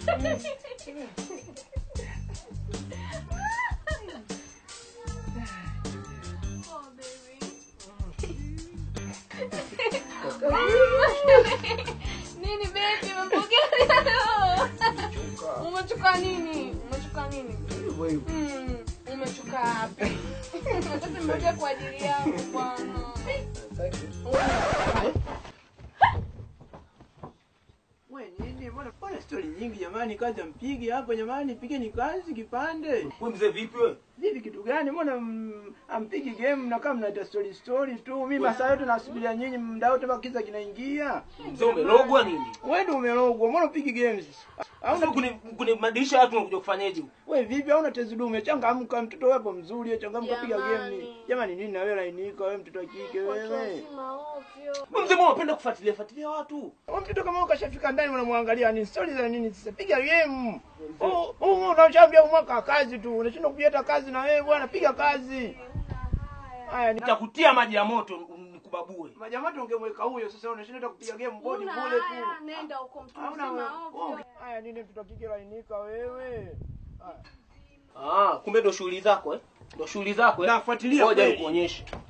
Oh, baby. Nini baby, umepokea leo? Umechuka nini? Umechuka nini? Hivyo hivyo. Mm, umechuka wapi? Sasa nimekuja kwa ajili yangu bwana. We nini? Mbona mbona stori nyingi jamani, kazi ampigi hapo jamani, pigeni kazi kipande. Wewe mzee vipi wewe? Vipi kitu gani? Mbona mm, ampigi game na kama mnaita story story tu. Mimi masaa yote nasubiria nyinyi muda wote mpaka kiza kinaingia. Mzee umelogwa nini? Wewe ndio umelogwa. Mbona upigi games? Hauna kuni kuni madirisha watu unakuja kufanyaje huko? Wewe vipi hauna tezi dume? Changamka mtoto wewe hapo mzuri, changamka piga game. Jamani. Jamani nini na wewe lainika wewe mtoto wa kike Watu wewe. wazima ovyo. Wewe mzee mbona unapenda kufuatilia fuatilia watu? Wewe mtoto kama ukashafika ndani unamwangalia ni story za nini sasa? Piga game. Oh, oh, unashaambia mwaka wa kazi tu. Unashindwa kupata kazi na wewe bwana, piga kazi. Haya ni Nitakutia maji ya moto nikubabue. Majamati ungemweka huyo sasa unashinda hata kupiga game body Una bure haya, tu. nenda huko mtu Hauna mzima wewe. ovyo. Haya nini mtoto wa kike lainika wewe? Ah, kumbe ndo shughuli zako eh? Ndo shughuli zako eh? Nafuatilia Ngoja kweli. nikuonyeshe.